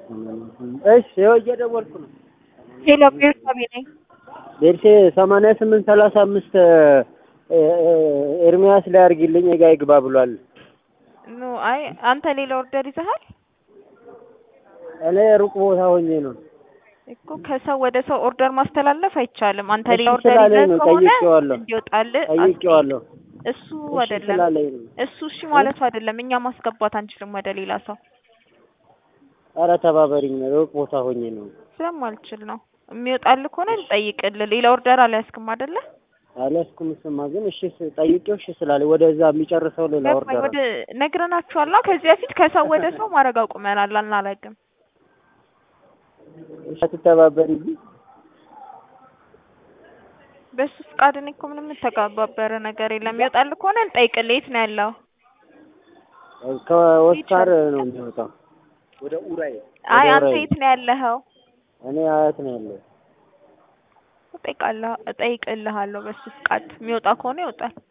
እሺ ይኸው እየደወልኩ ነው። ሄሎ ቤርሳቤ ነኝ። ቤርሴ ሰማንያ ስምንት ሰላሳ አምስት ኤርሚያስ ላይ አድርጊልኝ ጋ ይግባ ብሏል። ኖ አይ አንተ ሌላ ኦርደር ይዘሃል እኔ ሩቅ ቦታ ሆኜ ነው እኮ ከሰው ወደ ሰው ኦርደር ማስተላለፍ አይቻልም። አንተ እሺ ሌላ ኦርደር ስላለኝ ይዘህ ነው፣ ከሆነ ጠይቄዋለሁ። እንዲወጣልህ ጠይቄዋለሁ። እሱ እሺ አይደለም ስላለኝ ነው። እሱ እሺ ማለቱ አይደለም። እኛ ማስገባት አንችልም ወደ ሌላ ሰው ኧረ ተባበሪኝ፣ ሩቅ ቦታ ሆኜ ነው። ስለማልችል ነው። የሚወጣልህ ከሆነ እንጠይቅልህ። ሌላ ኦርደር አልያዝክም አይደለ? አልያዝኩም። እሱማ ግን እሺ ስ- ጠይቄው እሺ ስላለኝ ወደዛ የሚጨርሰው ሌላ ገባኝ። ኦርደር ወደ ነግረናችኋል። ከዚህ በፊት ከሰው ወደ ሰው ማድረግ አቁመናል። አናረግም። እሺ አትተባበሪኝ። በሱ ፍቃድ እኔ እኮ ምንም የምተጋባበረ ነገር የለም። የሚወጣልህ ከሆነ እንጠይቅልህ። የት ነው ያለው? ከኦስካር ነው የሚወጣው። አይ ወደ አንተ ራይል። የት ነው ያለኸው? እኔ አያት ነው ያለው። እጠይቃለሁ እጠይቅልሃለሁ። በሱ ፍቃድ የሚወጣ ከሆነ ይወጣል።